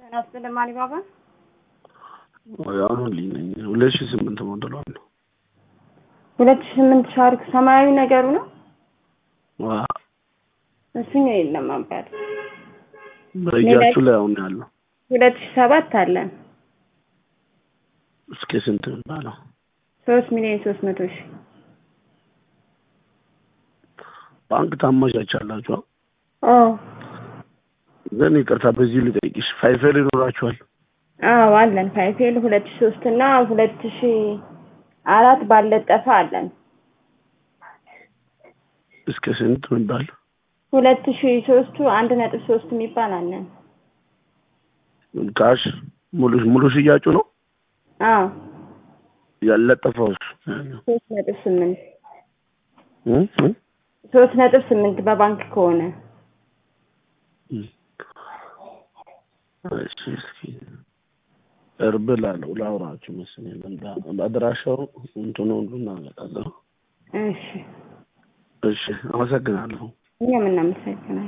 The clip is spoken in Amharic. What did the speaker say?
ጤና ይስጥልኝ አሊባባ። አሁን ልኝ ነኝ ሁለት ሺህ ስምንት ሞዴሏን ነው። ሁለት ሺህ ስምንት ሻርክ ሰማያዊ ነገሩ ነው። ዋ እሱኛው የለም አባት። በእጃችሁ ላይ አሁን ያለው ሁለት ሺህ ሰባት አለን እስከ ስንት የሚባለው ሶስት ሚሊዮን ሶስት መቶ ሺህ ባንክ ታመቻቻላችሁ? አዎ ግን ይቅርታ በዚህ ልጠይቅሽ ፋይፌል ይኖራችኋል? አዎ አለን። ፋይፌል ሁለት ሺህ ሶስት እና ሁለት ሺህ አራት ባለጠፈ አለን። እስከ ስንት የሚባል ሁለት ሺህ ሶስቱ አንድ ነጥብ ሶስት የሚባል አለን። ካሽ ሙሉ ሙሉ ሽያጩ ነው አዎ ያለጠፈው ሶስት ነጥብ ስምንት ሶስት ነጥብ ስምንት በባንክ ከሆነ እሺ እስኪ እርብ ላለው ላውራችሁ መሰለኝ አድራሻው እንትኑ ሁሉ እናመጣለሁ። እሺ እሺ አመሰግናለሁ። እኛም እናመሰግናለን።